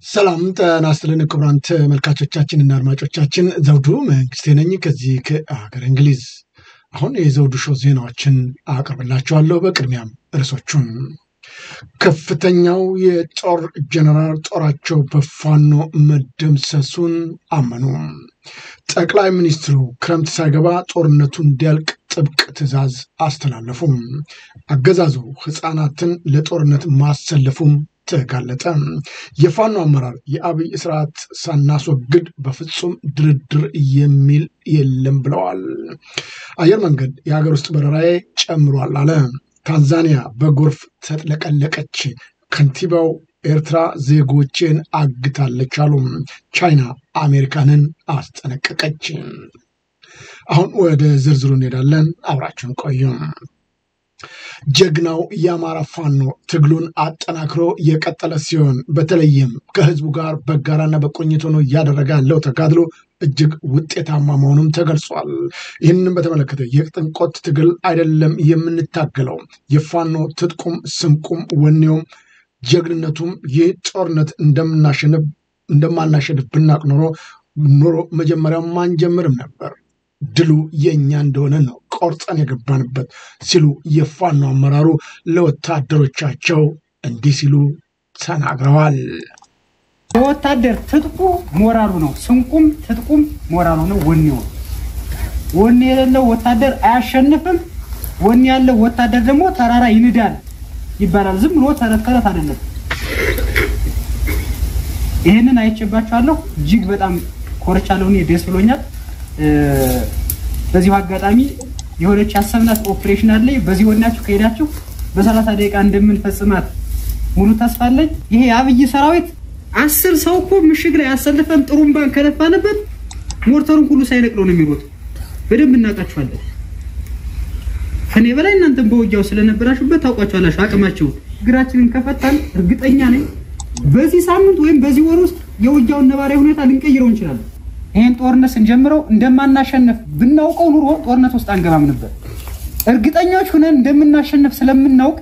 ሰላም ጤና ይስጥልን ክቡራን ተመልካቾቻችንና አድማጮቻችን ዘውዱ መንግስቴ ነኝ ከዚህ ከሀገር እንግሊዝ። አሁን የዘውዱ ሾው ዜናዎችን አቀርብላችኋለሁ። በቅድሚያም ርዕሶቹን ከፍተኛው የጦር ጀነራል ጦራቸው በፋኖ መደምሰሱን አመኑ። ጠቅላይ ሚኒስትሩ ክረምት ሳይገባ ጦርነቱ እንዲያልቅ ጥብቅ ትዕዛዝ አስተላለፉ። አገዛዙ ህፃናትን ለጦርነት ማሰለፉም ተጋለጠ። የፋኖ አመራር የአብይ ስርዓት ሳናስወግድ በፍጹም ድርድር የሚል የለም ብለዋል። አየር መንገድ የሀገር ውስጥ በረራዬ ጨምሯል አለ። ታንዛኒያ በጎርፍ ተጥለቀለቀች። ከንቲባው ኤርትራ ዜጎቼን አግታለች አሉ። ቻይና አሜሪካንን አስጠነቀቀች። አሁን ወደ ዝርዝሩ እንሄዳለን። አብራችሁን ቆዩ። ጀግናው የአማራ ፋኖ ትግሉን አጠናክሮ የቀጠለ ሲሆን በተለይም ከህዝቡ ጋር በጋራና በቁርኝት ሆኖ እያደረገ ያለው ተጋድሎ እጅግ ውጤታማ መሆኑም ተገልጿል። ይህንን በተመለከተ የጥንቆት ትግል አይደለም የምንታገለው የፋኖ ትጥቁም ስንቁም ወኔውም ጀግንነቱም ይህ ጦርነት እንደማናሸንፍ ብናቅ ኖሮ ኖሮ መጀመሪያው ማንጀምርም ነበር ድሉ የእኛ እንደሆነ ነው ቆርጠን የገባንበት ሲሉ የፋኖ አመራሩ ለወታደሮቻቸው እንዲህ ሲሉ ተናግረዋል። የወታደር ትጥቁ ሞራሉ ነው። ስንቁም ትጥቁም ሞራሉ ነው። ወኔው ወኔ የሌለው ወታደር አያሸንፍም። ወኔ ያለው ወታደር ደግሞ ተራራ ይንዳል ይባላል። ዝም ብሎ ተረት ተረት አይደለም። ይህንን አይቼባችኋለሁ። እጅግ በጣም ኮርቻለሁ። እኔ ደስ ብሎኛል። በዚሁ አጋጣሚ የሆነች ያሰብናት ኦፕሬሽን አለ። በዚህ ወናችሁ ከሄዳችሁ በሰላሳ ደቂቃ እንደምንፈጽማት ሙሉ ተስፋ አለኝ። ይሄ የአብይ ሰራዊት አስር ሰው እኮ ምሽግ ላይ አሰልፈን ጥሩምባን ከነፋንበት ሞርተሩን ሁሉ ሳይነቅለው ነው የሚሮጥ። በደንብ እናውቃችኋለን። ከኔ በላይ እናንተም በውጊያው ስለነበራችሁበት ታውቋቸዋላችሁ አቅማቸውን። እግራችንን ከፈታን እርግጠኛ ነኝ በዚህ ሳምንት ወይም በዚህ ወር ውስጥ የውጊያውን ነባራዊ ሁኔታ ልንቀይረው እንችላለን። ይህን ጦርነት ስንጀምረው እንደማናሸንፍ ብናውቀው ኑሮ ጦርነት ውስጥ አንገባም ነበር። እርግጠኞች ሁነን እንደምናሸንፍ ስለምናውቅ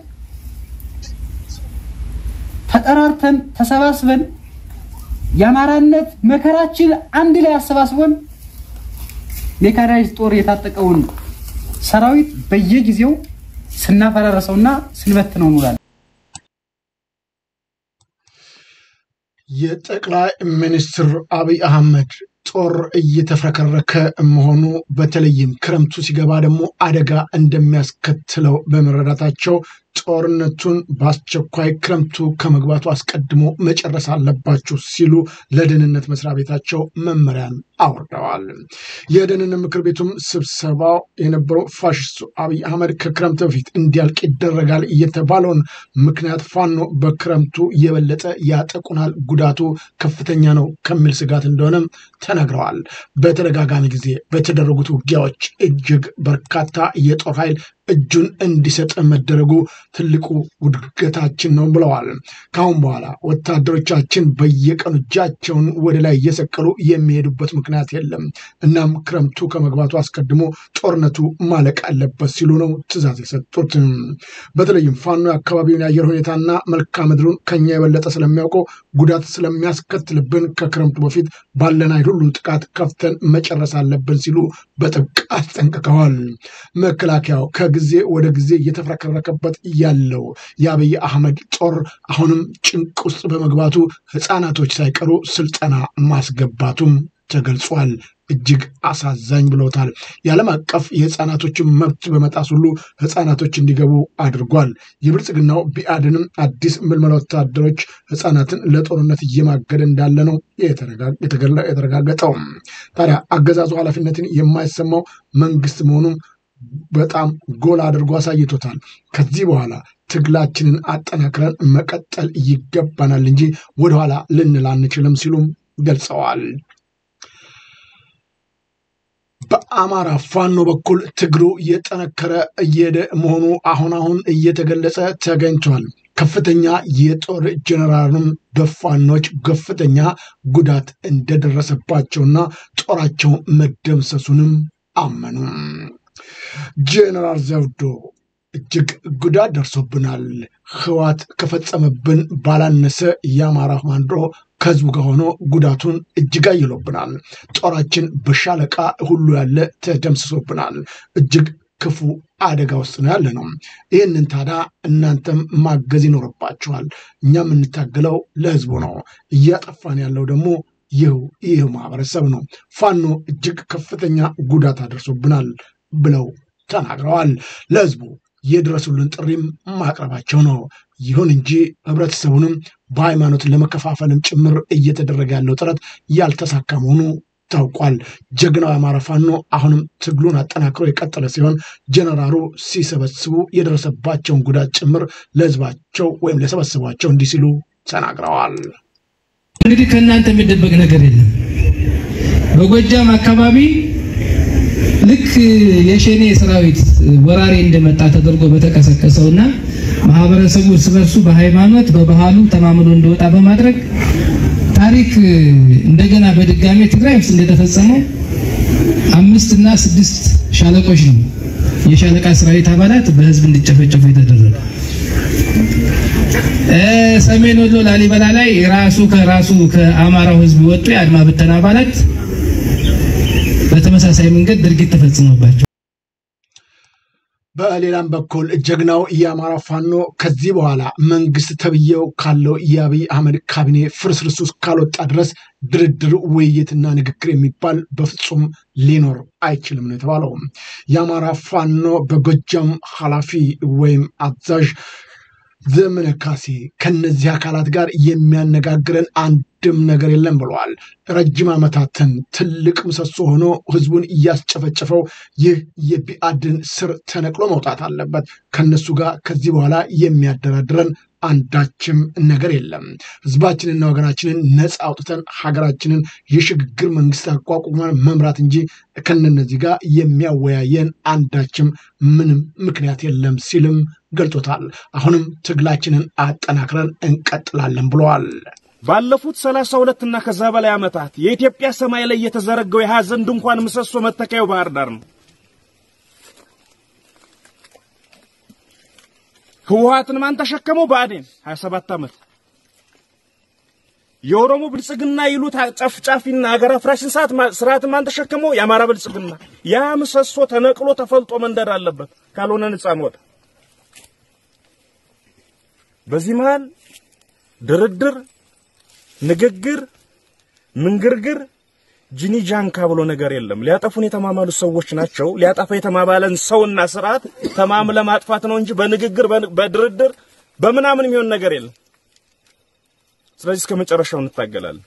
ተጠራርተን ተሰባስበን የአማራነት መከራችን አንድ ላይ አሰባስበን ሜካናይዝድ ጦር የታጠቀውን ሰራዊት በየጊዜው ስናፈራረሰውና ስንበትነው እንውላለን። የጠቅላይ ሚኒስትር አብይ አህመድ ጦር እየተፍረከረከ መሆኑ በተለይም ክረምቱ ሲገባ ደግሞ አደጋ እንደሚያስከትለው በመረዳታቸው ጦርነቱን በአስቸኳይ ክረምቱ ከመግባቱ አስቀድሞ መጨረስ አለባችሁ ሲሉ ለደህንነት መስሪያ ቤታቸው መመሪያን አውርደዋል። የደህንነት ምክር ቤቱም ስብሰባው የነበረው ፋሽስቱ አብይ አህመድ ከክረምት በፊት እንዲያልቅ ይደረጋል እየተባለውን ምክንያት ፋኖ በክረምቱ የበለጠ ያጠቁናል፣ ጉዳቱ ከፍተኛ ነው ከሚል ስጋት እንደሆነም ተነግረዋል። በተደጋጋሚ ጊዜ በተደረጉት ውጊያዎች እጅግ በርካታ የጦር ኃይል እጁን እንዲሰጥ መደረጉ ትልቁ ውድገታችን ነው ብለዋል። ከአሁን በኋላ ወታደሮቻችን በየቀኑ እጃቸውን ወደ ላይ እየሰቀሉ የሚሄዱበት ምክንያት የለም። እናም ክረምቱ ከመግባቱ አስቀድሞ ጦርነቱ ማለቅ አለበት ሲሉ ነው ትዕዛዝ የሰጡት። በተለይም ፋኖ የአካባቢውን የአየር ሁኔታና መልክዓ ምድሩን ከኛ የበለጠ ስለሚያውቀው ጉዳት ስለሚያስከትልብን ከክረምቱ በፊት ባለን ኃይል ሁሉ ጥቃት ከፍተን መጨረስ አለብን ሲሉ በጥብቅ አስጠንቅቀዋል። መከላከያው ጊዜ ወደ ጊዜ እየተፍረከረከበት ያለው የአብይ አህመድ ጦር አሁንም ጭንቅ ውስጥ በመግባቱ ህፃናቶች ሳይቀሩ ስልጠና ማስገባቱም ተገልጿል። እጅግ አሳዛኝ ብለውታል። የዓለም አቀፍ የህፃናቶችን መብት በመጣስ ሁሉ ህፃናቶች እንዲገቡ አድርጓል። የብልጽግናው ቢአድንም አዲስ ምልመላ ወታደሮች ህፃናትን ለጦርነት እየማገደ እንዳለ ነው የተረጋገጠው። ታዲያ አገዛዙ ኃላፊነትን የማይሰማው መንግስት መሆኑም በጣም ጎል አድርጎ አሳይቶታል። ከዚህ በኋላ ትግላችንን አጠናክረን መቀጠል ይገባናል እንጂ ወደኋላ ልንል አንችልም ሲሉም ገልጸዋል። በአማራ ፋኖ በኩል ትግሉ እየጠነከረ እየሄደ መሆኑ አሁን አሁን እየተገለጸ ተገኝቷል። ከፍተኛ የጦር ጀነራልም በፋኖች ከፍተኛ ጉዳት እንደደረሰባቸውና ጦራቸው መደምሰሱንም አመኑ። ጀነራል ዘውዶ እጅግ ጉዳት ደርሶብናል። ህዋት ከፈጸመብን ባላነሰ የአማራ ፋኖ ከህዝቡ ጋር ሆኖ ጉዳቱን እጅግ አይሎብናል። ጦራችን በሻለቃ ሁሉ ያለ ተደምስሶብናል። እጅግ ክፉ አደጋ ውስጥ ነው ያለ ነው። ይህንን ታዲያ እናንተም ማገዝ ይኖርባችኋል። እኛ የምንታገለው ለህዝቡ ነው። እያጠፋን ያለው ደግሞ ይህ ይህ ማህበረሰብ ነው። ፋኖ እጅግ ከፍተኛ ጉዳት አድርሶብናል ብለው ተናግረዋል። ለህዝቡ የድረሱልን ጥሪም ማቅረባቸው ነው። ይሁን እንጂ ህብረተሰቡንም በሃይማኖት ለመከፋፈልም ጭምር እየተደረገ ያለው ጥረት ያልተሳካ መሆኑ ታውቋል። ጀግናው የአማራ ፋኖ አሁንም ትግሉን አጠናክሮ የቀጠለ ሲሆን ጀነራሉ ሲሰበስቡ የደረሰባቸውን ጉዳት ጭምር ለህዝባቸው ወይም ለሰበስቧቸው እንዲህ ሲሉ ተናግረዋል። እንግዲህ ከእናንተ የሚደበቅ ነገር የለም። በጎጃም አካባቢ ልክ የሸኔ ሰራዊት ወራሪ እንደመጣ ተደርጎ በተቀሰቀሰውና ማህበረሰቡ እርስ በርሱ በሃይማኖት በባህሉ ተማምሎ እንደወጣ በማድረግ ታሪክ እንደገና በድጋሜ ትግራይ ውስጥ እንደተፈጸመው አምስት እና ስድስት ሻለቆች ነው የሻለቃ ሰራዊት አባላት በህዝብ እንዲጨፈጨፉ የተደረገ። ሰሜን ወሎ ላሊበላ ላይ ራሱ ከራሱ ከአማራው ህዝብ የወጡ የአድማ ብተና አባላት በተመሳሳይ መንገድ ድርጊት ተፈጽሞባቸው በሌላም በኩል ጀግናው የአማራ ፋኖ ከዚህ በኋላ መንግስት ተብዬው ካለው የአብይ አህመድ ካቢኔ ፍርስርስ ውስጥ ካልወጣ ድረስ ድርድር፣ ውይይትና ንግግር የሚባል በፍጹም ሊኖር አይችልም ነው የተባለው። የአማራ ፋኖ በጎጃም ኃላፊ ወይም አዛዥ ዘመነ ካሴ ከነዚህ አካላት ጋር የሚያነጋግረን አንድም ነገር የለም ብለዋል። ረጅም ዓመታትን ትልቅ ምሰሶ ሆኖ ህዝቡን እያስጨፈጨፈው ይህ የቢአድን ስር ተነቅሎ መውጣት አለበት። ከነሱ ጋር ከዚህ በኋላ የሚያደራድረን አንዳችም ነገር የለም። ህዝባችንና ወገናችንን ነፃ አውጥተን ሀገራችንን የሽግግር መንግስት አቋቁመን መምራት እንጂ ከነነዚህ ጋር የሚያወያየን አንዳችም ምንም ምክንያት የለም ሲልም ገልጾታል። አሁንም ትግላችንን አጠናክረን እንቀጥላለን ብለዋል። ባለፉት ሰላሳ ሁለት እና ከዛ በላይ ዓመታት የኢትዮጵያ ሰማይ ላይ የተዘረገው የሐዘን ድንኳን ምሰሶ መተከያው ባህር ዳር ነው። ህወሓትን ማን ተሸከመው? ብአዴን 27 ዓመት የኦሮሞ ብልጽግና ይሉት ጨፍጫፊና ሀገር አፍራሽን ስርዓትን ማን ተሸከመው? የአማራ ብልጽግና። ያ ምሰሶ ተነቅሎ ተፈልጦ መንደር አለበት፣ ካልሆነ ነፃ እንወጣ። በዚህ መሃል ድርድር፣ ንግግር፣ ምንግርግር ጂኒ ጃንካ ብሎ ነገር የለም። ሊያጠፉን የተማማሉ ሰዎች ናቸው። ሊያጠፋ የተማማለን ሰውና ስርዓት ተማም ለማጥፋት ነው እንጂ በንግግር በድርድር በምናምን የሚሆን ነገር የለም። ስለዚህ እስከ መጨረሻው እንታገላለን።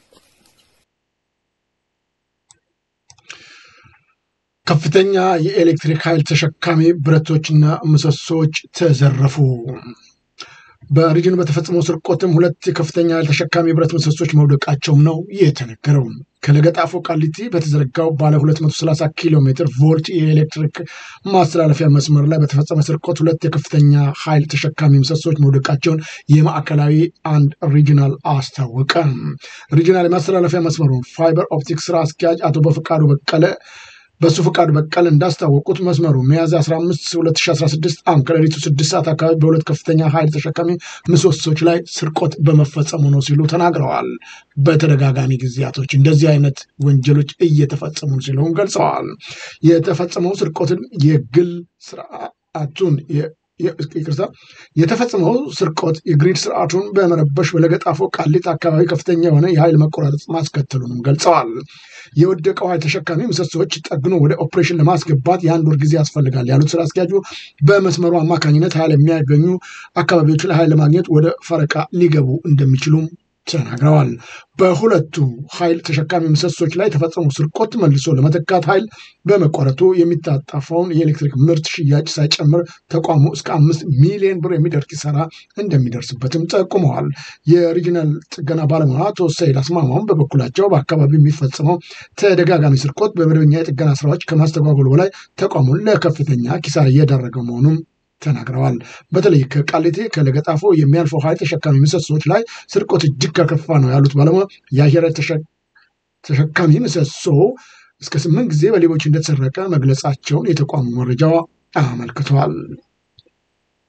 ከፍተኛ የኤሌክትሪክ ኃይል ተሸካሚ ብረቶችና ምሰሶዎች ተዘረፉ። በሪጅን በተፈጸመው ስርቆትም ሁለት የከፍተኛ ኃይል ተሸካሚ ብረት ምሰሶች መውደቃቸውም ነው የተነገረው። ከለገጣፎ ቃሊቲ በተዘረጋው ባለ 230 ኪሎ ሜትር ቮልት የኤሌክትሪክ ማስተላለፊያ መስመር ላይ በተፈጸመ ስርቆት ሁለት የከፍተኛ ኃይል ተሸካሚ ምሰሶች መውደቃቸውን የማዕከላዊ አንድ ሪጂናል አስታወቀ። ሪጂናል የማስተላለፊያ መስመሩ ፋይበር ኦፕቲክ ስራ አስኪያጅ አቶ በፈቃዱ በቀለ በሱ ፈቃዱ በቀል እንዳስታወቁት መስመሩ ሚያዝያ 15 2016 ዓ.ም ከሌሊቱ 6 ሰዓት አካባቢ በሁለት ከፍተኛ ኃይል ተሸካሚ ምሰሶች ላይ ስርቆት በመፈጸሙ ነው ሲሉ ተናግረዋል። በተደጋጋሚ ጊዜያቶች እንደዚህ አይነት ወንጀሎች እየተፈጸሙ ሲለውን ገልጸዋል። የተፈጸመው ስርቆትን የግል ስርዓቱን ይቅርታ የተፈጸመው ስርቆት የግሪድ ስርዓቱን በመረበሽ በለገጣፎ ቃሊት አካባቢ ከፍተኛ የሆነ የኃይል መቆራረጥ ማስከተሉንም ገልጸዋል። የወደቀው ኃይል ተሸካሚ ምሰሶዎች ጠግኖ ወደ ኦፕሬሽን ለማስገባት የአንድ ወር ጊዜ ያስፈልጋል ያሉት ስራ አስኪያጁ በመስመሩ አማካኝነት ኃይል የሚያገኙ አካባቢዎች ላይ ኃይል ለማግኘት ወደ ፈረቃ ሊገቡ እንደሚችሉም ተናግረዋል። በሁለቱ ኃይል ተሸካሚ ምሰሶች ላይ የተፈጸመው ስርቆት መልሶ ለመተካት ኃይል በመቋረጡ የሚታጣፋውን የኤሌክትሪክ ምርት ሽያጭ ሳይጨምር ተቋሙ እስከ አምስት ሚሊዮን ብር የሚደርስ ኪሳራ እንደሚደርስበትም ጠቁመዋል። የሪጂናል ጥገና ባለሙያ አቶ ሰይድ አስማማውን በበኩላቸው በአካባቢው የሚፈጸመው ተደጋጋሚ ስርቆት በመደበኛ የጥገና ስራዎች ከማስተጓጎሉ በላይ ተቋሙን ለከፍተኛ ኪሳራ እየዳረገ መሆኑም ተናግረዋል። በተለይ ከቃሊቴ ከለገጣፎ የሚያልፈው ኃይል ተሸካሚ ምሰሶች ላይ ስርቆት እጅግ ከከፋ ነው ያሉት ባለሙያ የአየር ተሸካሚ ምሰሶ እስከ ስምንት ጊዜ በሌቦች እንደተሰረቀ መግለጻቸውን የተቋሙ መረጃ አመልክቷል።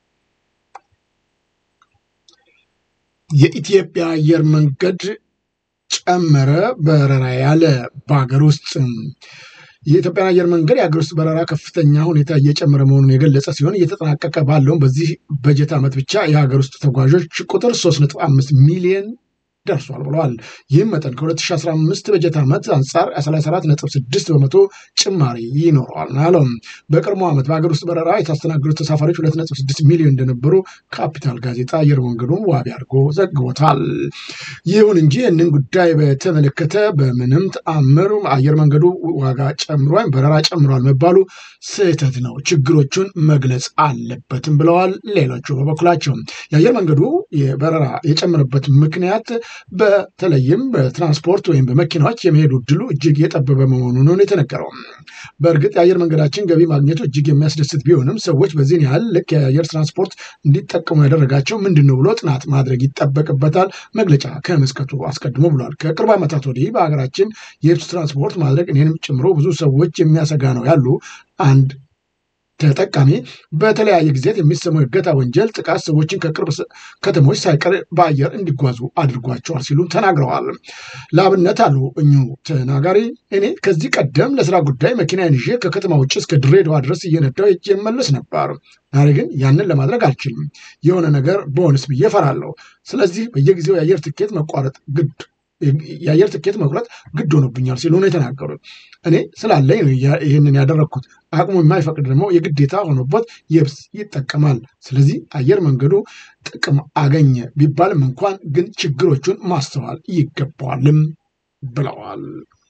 የኢትዮጵያ አየር መንገድ ጨመረ በረራ ያለ በሀገር ውስጥ የኢትዮጵያን አየር መንገድ የሀገር ውስጥ በረራ ከፍተኛ ሁኔታ እየጨመረ መሆኑን የገለጸ ሲሆን እየተጠናቀቀ ባለውን በዚህ በጀት ዓመት ብቻ የሀገር ውስጥ ተጓዦች ቁጥር 3.5 ሚሊዮን ደርሷል ብለዋል። ይህም መጠን ከ2015 በጀት ዓመት አንጻር 34.6 በመቶ ጭማሪ ይኖረዋል አለው። በቀድሞ ዓመት በሀገር ውስጥ በረራ የታስተናገዱት ተሳፋሪዎች 2.6 ሚሊዮን እንደነበሩ ካፒታል ጋዜጣ አየር መንገዱን ዋቢ አድርጎ ዘግቦታል። ይሁን እንጂ ይህንን ጉዳይ በተመለከተ በምንም ተአምር አየር መንገዱ ዋጋ ጨምሮ ወይም በረራ ጨምሯል መባሉ ስህተት ነው፣ ችግሮቹን መግለጽ አለበትም ብለዋል። ሌሎቹ በበኩላቸው የአየር መንገዱ የበረራ የጨመረበት ምክንያት በተለይም በትራንስፖርት ወይም በመኪናዎች የመሄዱ እድሉ እጅግ የጠበበ መሆኑ ነው የተነገረው። በእርግጥ የአየር መንገዳችን ገቢ ማግኘቱ እጅግ የሚያስደስት ቢሆንም ሰዎች በዚህን ያህል ልክ የአየር ትራንስፖርት እንዲጠቀሙ ያደረጋቸው ምንድን ነው ብሎ ጥናት ማድረግ ይጠበቅበታል መግለጫ ከመስጠቱ አስቀድሞ ብሏል። ከቅርብ ዓመታት ወዲህ በሀገራችን የየብስ ትራንስፖርት ማድረግ እኔንም ጨምሮ ብዙ ሰዎች የሚያሰጋ ነው ያሉ አንድ ተጠቃሚ በተለያየ ጊዜያት የሚሰማው የእገታ ወንጀል ጥቃት ሰዎችን ከቅርብ ከተሞች ሳይቀር በአየር እንዲጓዙ አድርጓቸዋል ሲሉ ተናግረዋል። ለአብነት አሉ እኙ ተናጋሪ እኔ ከዚህ ቀደም ለስራ ጉዳይ መኪናዬን ይዤ ከከተማ ውጭ እስከ ድሬዳዋ ድረስ እየነዳው ሄጄ እመለስ ነበር። ዛሬ ግን ያንን ለማድረግ አልችልም። የሆነ ነገር በሆንስ ብዬ እፈራለሁ። ስለዚህ በየጊዜው የአየር ትኬት መቋረጥ ግድ የአየር ትኬት መቁረጥ ግድ ሆኖብኛል ሲሉ ነው የተናገሩት። እኔ ስላለኝ ነው ይህንን ያደረግኩት። አቅሙ የማይፈቅድ ደግሞ የግዴታ ሆኖበት የብስ ይጠቀማል። ስለዚህ አየር መንገዱ ጥቅም አገኘ ቢባልም እንኳን ግን ችግሮቹን ማስተዋል ይገባዋልም ብለዋል።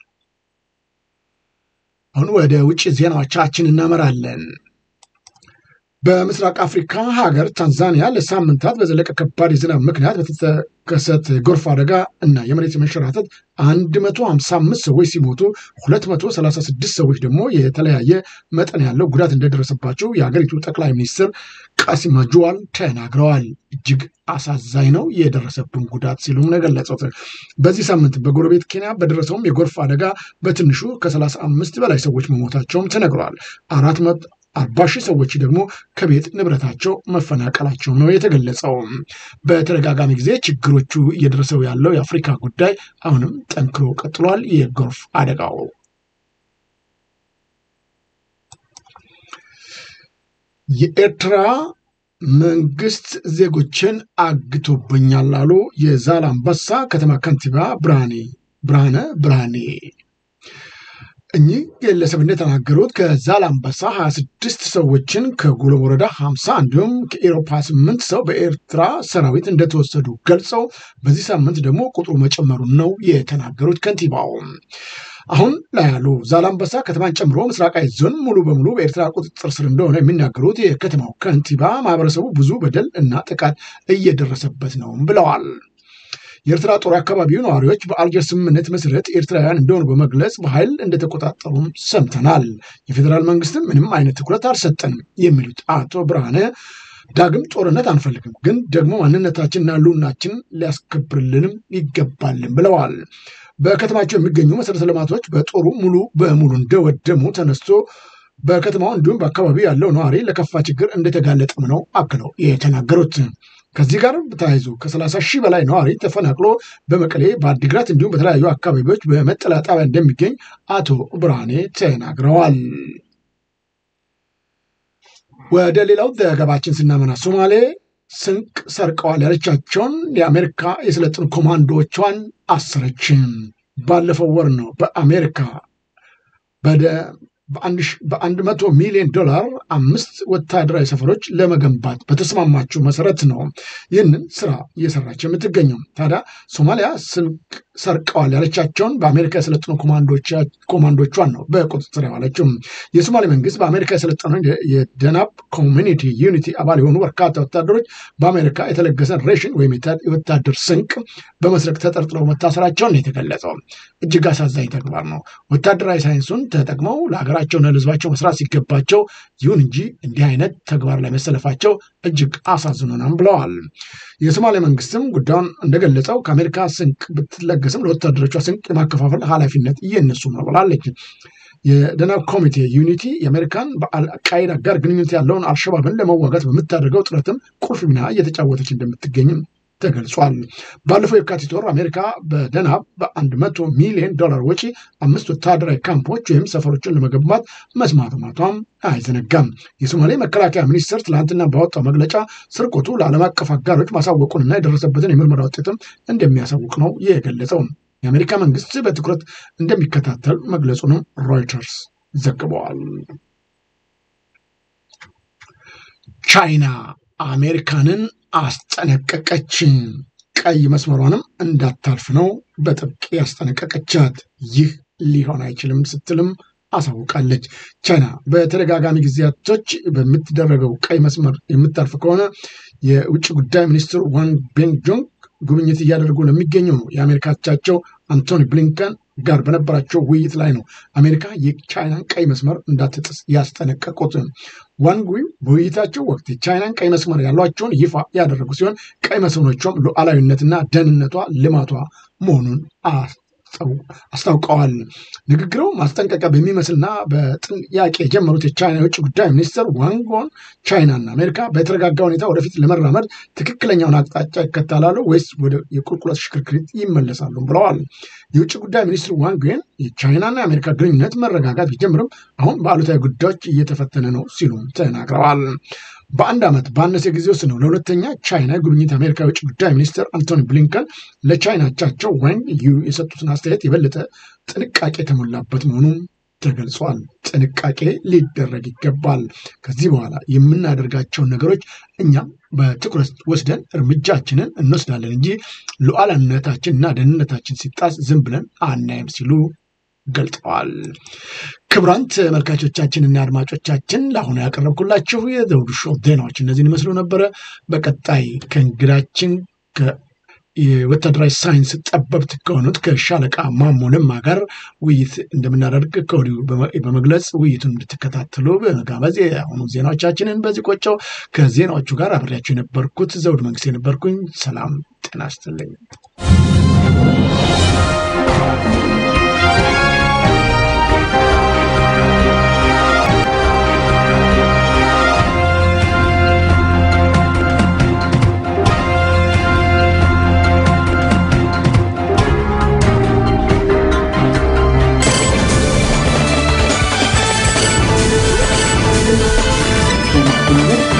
አሁን ወደ ውጭ ዜናዎቻችን እናመራለን። በምስራቅ አፍሪካ ሀገር ታንዛኒያ ለሳምንታት በዘለቀ ከባድ የዝናብ ምክንያት በተከሰተ ጎርፍ አደጋ እና የመሬት መንሸራተት 155 ሰዎች ሲሞቱ 236 ሰዎች ደግሞ የተለያየ መጠን ያለው ጉዳት እንደደረሰባቸው የሀገሪቱ ጠቅላይ ሚኒስትር ቃሲም ጁዋል ተናግረዋል። እጅግ አሳዛኝ ነው የደረሰብን ጉዳት ሲሉም ነው የገለጹት። በዚህ ሳምንት በጎረቤት ኬንያ በደረሰውም የጎርፍ አደጋ በትንሹ ከ35 በላይ ሰዎች መሞታቸውም ተነግረዋል። አራት አርባ ሺህ ሰዎች ደግሞ ከቤት ንብረታቸው መፈናቀላቸው ነው የተገለጸው። በተደጋጋሚ ጊዜ ችግሮቹ እየደረሰው ያለው የአፍሪካ ጉዳይ አሁንም ጠንክሮ ቀጥሏል። የጎርፍ አደጋው የኤርትራ መንግስት ዜጎችን አግቶብኛል አሉ የዛላምበሳ ከተማ ከንቲባ ብርሃኔ ብርሃነ ብርሃኔ እኚህ ግለሰብ እንደተናገሩት ከዛላምበሳ 26 ሰዎችን ከጉሎ ወረዳ 50 እንዲሁም ከኤሮፓ 8 ሰው በኤርትራ ሰራዊት እንደተወሰዱ ገልጸው በዚህ ሳምንት ደግሞ ቁጥሩ መጨመሩን ነው የተናገሩት ከንቲባው። አሁን ላይ ያሉ ዛላምበሳ ከተማን ጨምሮ ምስራቃዊ ዞን ሙሉ በሙሉ በኤርትራ ቁጥጥር ስር እንደሆነ የሚናገሩት የከተማው ከንቲባ ማህበረሰቡ ብዙ በደል እና ጥቃት እየደረሰበት ነው ብለዋል። የኤርትራ ጦር አካባቢው ነዋሪዎች በአልጀር ስምምነት መሰረት ኤርትራውያን እንደሆኑ በመግለጽ በኃይል እንደተቆጣጠሩም ሰምተናል። የፌዴራል መንግስትም ምንም አይነት ትኩረት አልሰጠንም የሚሉት አቶ ብርሃነ ዳግም ጦርነት አንፈልግም፣ ግን ደግሞ ማንነታችንና ሕልውናችን ሊያስከብርልንም ይገባልን ብለዋል። በከተማቸው የሚገኙ መሰረተ ልማቶች በጦሩ ሙሉ በሙሉ እንደወደሙ ተነስቶ በከተማው እንዲሁም በአካባቢው ያለው ነዋሪ ለከፋ ችግር እንደተጋለጠም ነው አክለው የተናገሩት። ከዚህ ጋር ተያይዞ ከሰላሳ ሺህ በላይ ነዋሪ ተፈናቅሎ በመቀሌ በአዲግራት እንዲሁም በተለያዩ አካባቢዎች በመጠለያ ጣቢያ እንደሚገኝ አቶ ብርሃኔ ተናግረዋል። ወደ ሌላው ዘገባችን ስናመና ሶማሌ ስንቅ ሰርቀዋል ያለቻቸውን የአሜሪካ የሰለጠኑ ኮማንዶዎቿን አሰረች። ባለፈው ወር ነው በአሜሪካ በአንድ መቶ ሚሊዮን ዶላር አምስት ወታደራዊ ሰፈሮች ለመገንባት በተስማማችው መሰረት ነው ይህንን ስራ እየሰራች የምትገኘው። ታዲያ ሶማሊያ ስንቅ ሰርቀዋል ያለቻቸውን በአሜሪካ የሰለጠኑ ኮማንዶቿን ነው በቁጥጥር ያዋለችው። የሶማሌ መንግስት በአሜሪካ የሰለጠኑ የደናብ ኮሚኒቲ ዩኒቲ አባል የሆኑ በርካታ ወታደሮች በአሜሪካ የተለገሰን ሬሽን ወይም የወታደር ስንቅ በመስረቅ ተጠርጥረው መታሰራቸውን የተገለጸው እጅግ አሳዛኝ ተግባር ነው። ወታደራዊ ሳይንሱን ተጠቅመው ለሀገራቸውና ለሕዝባቸው መስራት ሲገባቸው፣ ይሁን እንጂ እንዲህ አይነት ተግባር ላይ መሰለፋቸው እጅግ አሳዝኖናል ብለዋል። የሶማሌ መንግስትም ጉዳዩን እንደገለጸው ከአሜሪካ ስንቅ ብትለገስም ለወታደሮቿ ስንቅ የማከፋፈል ኃላፊነት እየነሱ ነው ብላለች። የደናብ ኮሚቴ ዩኒቲ የአሜሪካን በአልቃይዳ ጋር ግንኙነት ያለውን አልሸባብን ለመዋጋት በምታደርገው ጥረትም ቁልፍ ሚና እየተጫወተች እንደምትገኝም ተገልጿል። ባለፈው የካቲት ወር አሜሪካ በደናብ በአንድ መቶ ሚሊዮን ዶላር ወጪ አምስት ወታደራዊ ካምፖች ወይም ሰፈሮችን ለመገንባት መስማማቷም አይዘነጋም። የሶማሌ መከላከያ ሚኒስቴር ትላንትና ባወጣው መግለጫ ስርቆቱ ለዓለም አቀፍ አጋሮች ማሳወቁንና የደረሰበትን የምርመራ ውጤትም እንደሚያሳውቅ ነው የገለጸው። የአሜሪካ መንግስት በትኩረት እንደሚከታተል መግለጹንም ሮይተርስ ዘግበዋል። ቻይና አሜሪካንን አስጠነቀቀች። ቀይ መስመሯንም እንዳታልፍ ነው በጥብቅ ያስጠነቀቀቻት። ይህ ሊሆን አይችልም ስትልም አሳውቃለች። ቻይና በተደጋጋሚ ጊዜያቶች በምትደረገው ቀይ መስመር የምታልፍ ከሆነ የውጭ ጉዳይ ሚኒስትሩ ዋንግ ቤንጆንግ ጉብኝት እያደረጉ ለሚገኘው ነው የአሜሪካ አቻቸው አንቶኒ ብሊንከን ጋር በነበራቸው ውይይት ላይ ነው አሜሪካ የቻይናን ቀይ መስመር እንዳትጥስ ያስጠነቀቁት። ዋንግ በውይይታቸው ወቅት የቻይናን ቀይ መስመር ያሏቸውን ይፋ ያደረጉ ሲሆን ቀይ መስመሮቿም ሉዓላዊነትና ደህንነቷ ልማቷ መሆኑን አስታውቀዋል። ንግግሩ ማስጠንቀቂያ በሚመስልና በጥያቄ የጀመሩት የቻይና የውጭ ጉዳይ ሚኒስትር ዋንጎን ቻይናና አሜሪካ በተረጋጋ ሁኔታ ወደፊት ለመራመድ ትክክለኛውን አቅጣጫ ይከተላሉ ወይስ ወደ የቁልቁለት ሽክርክሪት ይመለሳሉ ብለዋል። የውጭ ጉዳይ ሚኒስትር ዋንግን የቻይናና የአሜሪካ ግንኙነት መረጋጋት ቢጀምርም አሁን በአሉታዊ ጉዳዮች እየተፈተነ ነው ሲሉም ተናግረዋል። በአንድ ዓመት ባነሰ ጊዜ ውስጥ ነው ለሁለተኛ ቻይና ጉብኝት አሜሪካ የውጭ ጉዳይ ሚኒስትር አንቶኒ ብሊንከን ለቻይና አቻቸው ዋንግ ዩ የሰጡትን አስተያየት የበለጠ ጥንቃቄ የተሞላበት መሆኑም ተገልጿል። ጥንቃቄ ሊደረግ ይገባል። ከዚህ በኋላ የምናደርጋቸውን ነገሮች እኛም በትኩረት ወስደን እርምጃችንን እንወስዳለን እንጂ ሉዓላዊነታችን እና ደህንነታችን ሲጣስ ዝም ብለን አናይም ሲሉ ገልጠዋል። ክቡራን ተመልካቾቻችንና አድማጮቻችን ለአሁኑ ያቀረብኩላችሁ የዘውዱ ሾው ዜናዎች እነዚህን ይመስሉ ነበረ። በቀጣይ ከእንግዳችን የወታደራዊ ሳይንስ ጠበብት ከሆኑት ከሻለቃ ማሞ ለማ ጋር ውይይት እንደምናደርግ ከወዲሁ በመግለጽ ውይይቱን እንድትከታተሉ በመጋበዝ የአሁኑ ዜናዎቻችንን በዚህ ቆጨው ከዜናዎቹ ጋር አብሬያቸው የነበርኩት ዘውድ መንግስት የነበርኩኝ። ሰላም ጤና ይስጥልኝ። ነገር